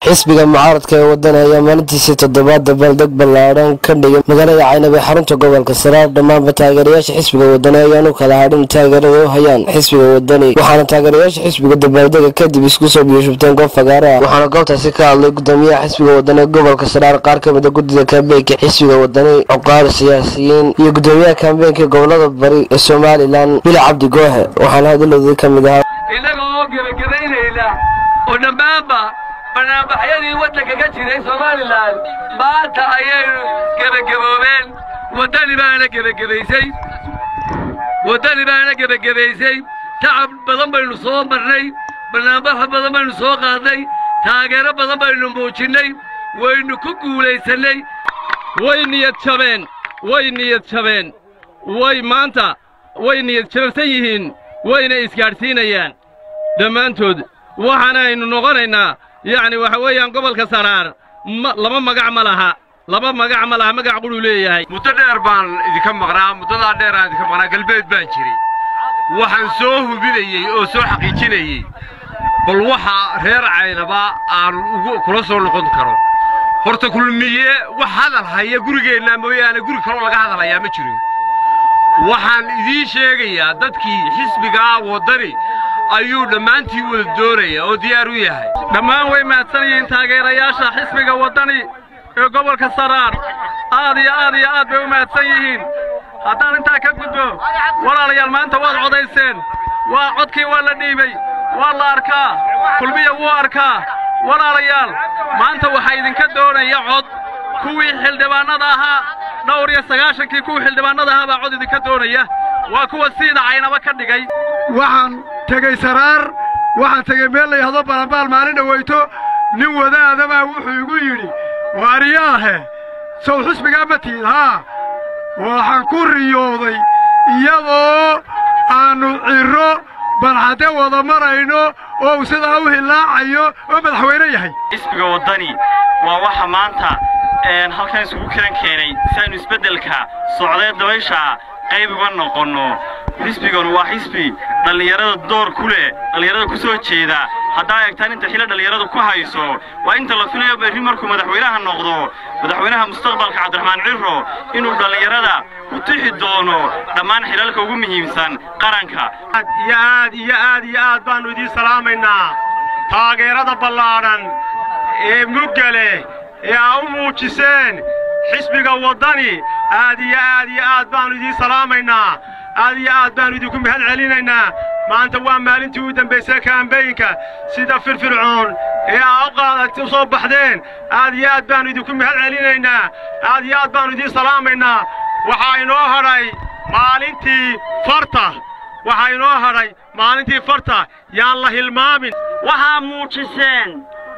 xisbiga mucaaradka ee waddan ayaa maalintiisii toddobaad dabaaldeg ballaadhan ka dhigay magaalada caynab ee xarunta gobolka saraar dhammaanba taageerayaasha xisbiga wadani ayaan u kala hadhin taageerada u hayaan xisbiga wadani waxaana taageerayaasha xisbiga dabaaldega kadib isku soo biyashubteen goob fagaare ah waxaana goobtaasi ka hadlay gudoomiyaha xisbiga wadani ee gobolka saraar qaar ka mid a guddida kaambeenka xisbiga wadani cuqaar siyaasiyiin iyo gudoomiyaha kaambeenka gobolada bari ee somalilan bila cabdi goohe waxaana hadaladii ka mid ahaa innaga oo gebagabaynayna oo dhammaanba barnaamijyadii waddanka ka jiray somalilan maanta ayaynu gebagaboobeen waddani baana gebagabaysay waddani baana gebagabaysay tacab badan baynu soo marnay barnaamijyo badan baynu soo qaadnay taageero badan baynu muujinnay waynu ku guulaysannay way niyad jabeen way niyad jabeen way maanta way niyad jabsan yihiin wayna isgaadhsiinayaan dhammaantood waxaana aynu noqonaynaa yacni waxa weeyaan gobolka saraar laba magac ma laha laba magac ma laha magac qudhuu leeyahay muddo dheer baan idinka maqnaa muddadaa dheer aan idinka maqnaa galbeed baan jiray waxaan soo hubinayey oo soo xaqiijinayey bal waxa reer caynaba aan ugu kula soo noqon karo horta kulmiye wax hadal haya gurigeenna mooyaane guri kaloo laga hadalhayaa ma jiro waxaan idiin sheegayaa dadkii xisbigaa waddani ayuu dhammaantii wada doonaya oo diyaar u yahay dhammaan way mahadsan yihiin taageerayaasha xisbiga waddani ee gobolka saraar aad iyo aad iyo aad bay u mahadsan yihiin haddaan intaa ka gudbo walaalayaal maanta waad codayseen waa codkii waa la dhiibay waa la arkaa kulmiya wuu arkaa walaalayaal maanta waxaa idinka doonaya cod kuwii xildhibaannada ahaa dhowr iyo sagaashankii kuwii xildhibaannada ahaa baa cod idinka doonaya waa kuwa siida caynaba ka dhigay waxaan tegey saraar waxaan tegey meel la yidhahdo balanbaal maalin dhawayto nin wadaadabaa wuxuu igu yidhi waariyaahe sow xusbigaa ma tiid haa waxaan ku riyooday iyadoo aannu cirro barxadde wada marayno oo uu sidaa u hillaacayo oo madaxweyne yahay xisbiga waddani waa waxa maanta halkan isugu kiran keenay si aynu isbeddelka socdee dabaysha qayb uga noqonno xisbiganu waa xisbi dhallinyarada door ku leh dhallinyarada ku soo jeeda haddaa eegtaan inta xilo dhallinyaradu ku hayso waa inta la filayo berri markuu madaxweynaha noqdo madaxweynaha mustaqbalka cabdiraxmaan cirro inuu dhallinyarada ku tixi doono dhammaan xilalka ugu muhiimsan qaranka iyo aad iyo aad iyo aad baannu idiin salaamaynaa taageerada ballaadhan ee mugga leh ee aa u muujiseen xisbiga waddani aad iyo aad iyo aad baannu idiin salaamaynaa aad iyo aad baannu idinku mahad celinaynaa maanta waa maalintii u dambaysay kaambeynka sida firfircoon ee aa u qaadati u soo baxdeen aad iyo aad baannu idinku mahad celinaynaa aad iyo aad baannu idiin salaamaynaa waxaa inoo hadhay maalintii farta waxaa inoo hadhay maalintii farta yaan la hilmaamin waxaa muujiseen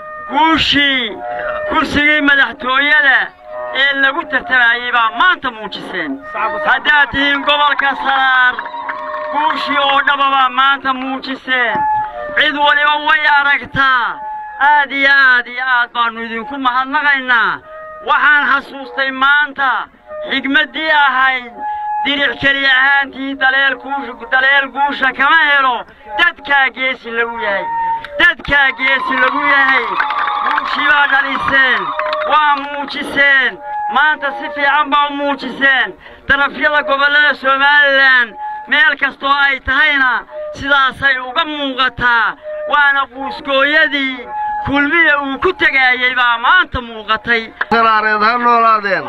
guushii kursigii madaxtooyada ee lagu tartamayey baa maanta muujiseen haddaad tihiin gobolka saraar guushii oo dhababaa maanta muujiseen cid waliba way aragtaa aad iyo aad iyo aad baannu idinku mahadnaqaynaa waxaan xasuustay maanta xigmaddii ahayd diric keli ahaantii daleel guusha kama helo dadkaa geesi lagu yahay dadkaa geesi lagu yahay guushii baa dhaliseen waa muujiseen maanta si fiican baa u muujiseen darafyada gobollada somalilan meel kastoo ay tahayna sidaasay uga muuqataa waana quusgooyadii kulmiya uu ku tegaayey baa maanta muuqatay saraareed ha noolaadeen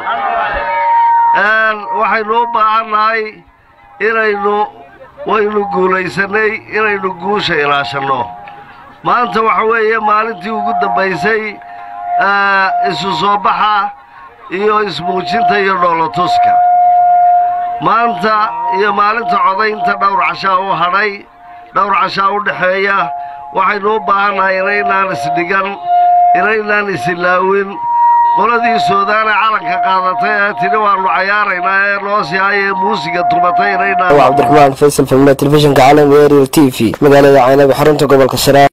waxaynu u baahannahay inaynu waynu guulaysannay inaynu guusha ilaashanno maanta waxa weeye maalintii ugu dambaysay isu soo baxa iyo ismuujinta iyo dhoolotuska maanta iyo maalinta codaynta dhowr cashaa u hadhay dhowr cashaa u dhexeeya waxaynu u baahannahay inaynaan isdhigan inaynaan isilaawin qoladii suudaane calanka qaadatay ee tidhi waannu cayaaraynaa ee noo sihay ee muusiga tumatay inaynaan cabdiraxmaan faysal filmna telefishinka caalamiga ariel t v magaalada caynaba xarunta gobolka saraar